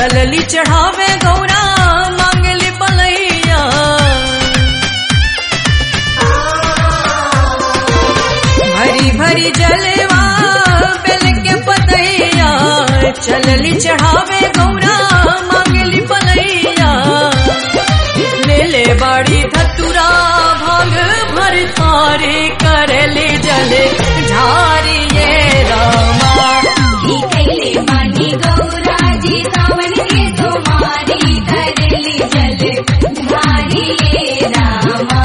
चलली चढ़ावे गौरा मांगली बलैया भरी भरी जलवा बेल के पतैया चलली चढ़ावे गौरा मांगली बलैया ले ले बाड़ी धतुरा भाग भर थारे करली जले झारी ये रामा ही कैले मानी गौरा जी सावन के तुम्हारी धरली जल धारी ये रामा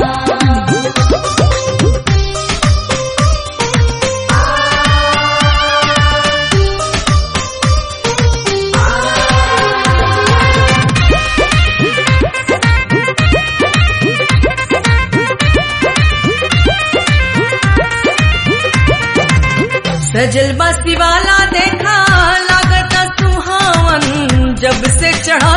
सजल बस्ती वाला देखा लागत सुहावन जब से चढ़ा